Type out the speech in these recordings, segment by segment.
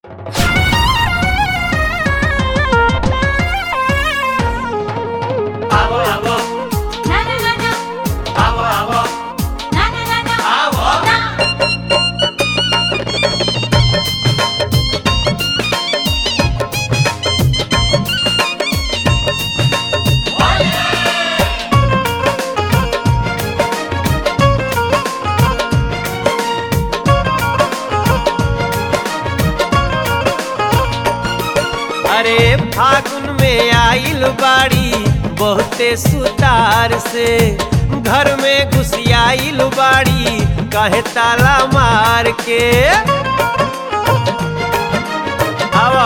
अरे फागुन में आइल बाड़ी बहुते सुतार से घर में घुसियाइल बाड़ी कहे ताला मार के हवा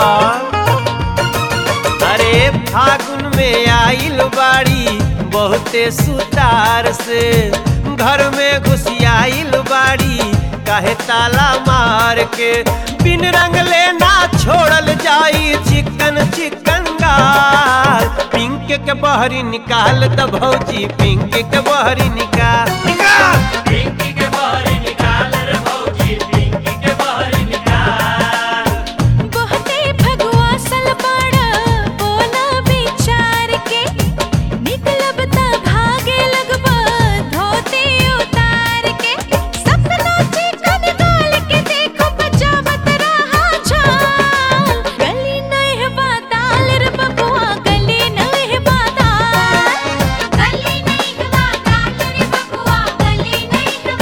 अरे फागुन में आइल बाड़ी बहुते सुतार से घर में घुसियाइल बाड़ी काहे ताला मार के बिन रंग लेना छोड़ल जाई चिकन चिकन गाल पिंक के बहरी निकाल द भौजी पिंक के बहरी निकाल निकाल पिंकी के बहरी निकाल रे भौजी पिंकी के बहरी निकाल बहुते भगवा सलबाड़ा बोला विचार के निकलब त भागे लगबा धोती उतार के सपना चिकन गाल के देखो बजावत रहा छाल गली नहीं बाताल रे बबुआ गली नहीं बाताल गली नहीं बाताल रे बबुआ गली नहीं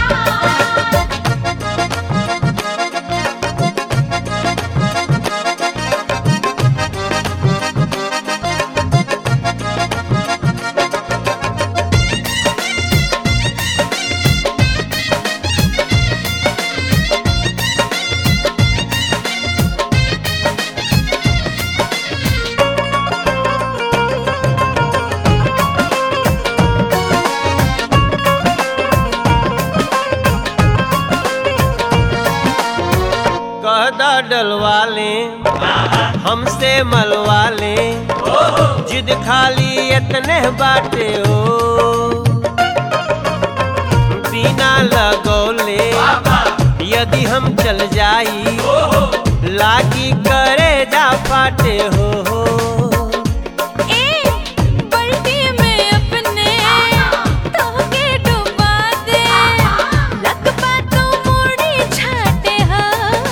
बाताल कहदा डलवा ले हमसे मलवा ले जिद खाली इतने बाटे हो बिना लगौले यदि हम चल जाई लागी करे जा फाटे हो ए बल्टी में अपने तोहके डुबा दे लगबा तो मुड़ी छाटे हा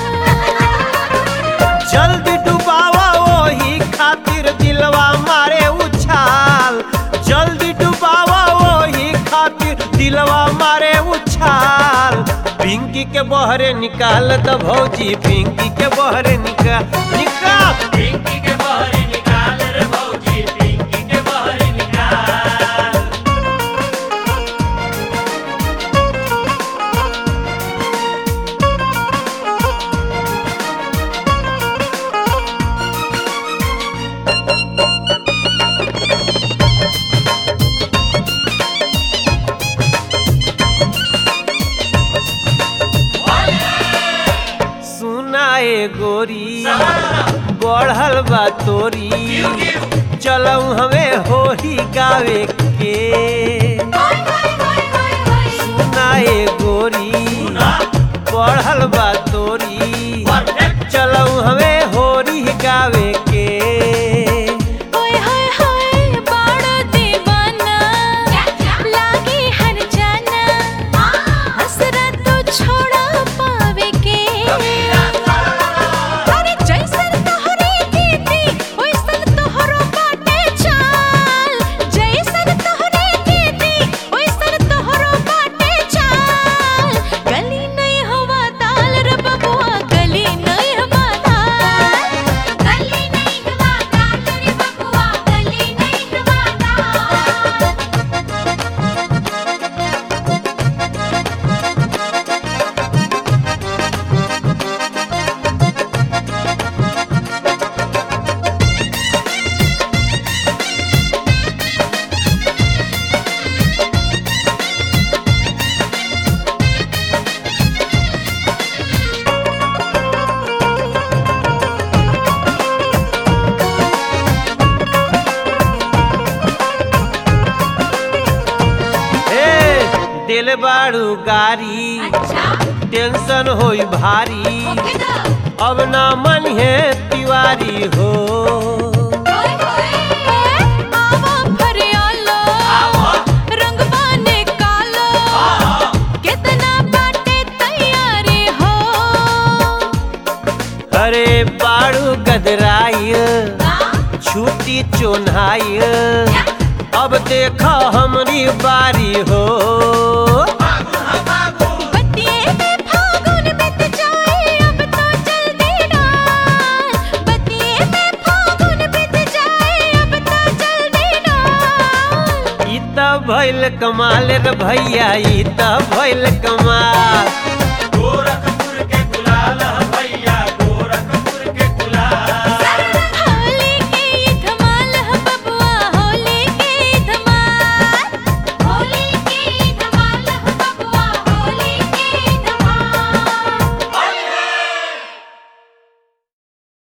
जल्दी डुबावा वही खातिर दिलवा मारे उछाल जल्दी डुबावा वही खातिर दिलवा मारे उछाल पिंकी के बहरे निकाल द भौजी पिंकी के बहरे निकाल निकाल पिंकी के बहरी निकाल रे भौजी पिंकी के बहरी निकाल सुनाए गोरी बढ़ल बा तोरी चलऊ हमें होरी गावे के सुनाए गोरी बढ़ल बा तोरी चलऊ हमें होरी गावे के ओए होए होए बाड़ा दीवाना लागी हर जाना हसरा तो छोड़ा पावे के अरे जैसन तोहरी दीदी ओइसन तोहरो बाटे चाल जैसन तोहरी दीदी ओइसन तोहरो बाटे चाल गली नहीं हवा ताल रे बबुआ गली नहीं हवा ताल गली नहीं हवा ताल रे बबुआ गली नहीं हवा ताल ए दिल बाड़ू गारी अच्छा टेंशन होई भारी ओके दा अब ना मन है तिवारी हो आवा फरियालो रंगवा निकालो कितना बाटे तैयारी हो अरे बाड़ू गदराइल छूटी चोन्हाइल अब देखा हमरी बारी हो बतिये में फागुन बीत जाए अब तो जल्दी डाल बतिये में फागुन बीत जाए अब तो जल्दी डाल ई त भइल कमाल रे भैया ई त भइल कमाल गोरखपुर के गुलाल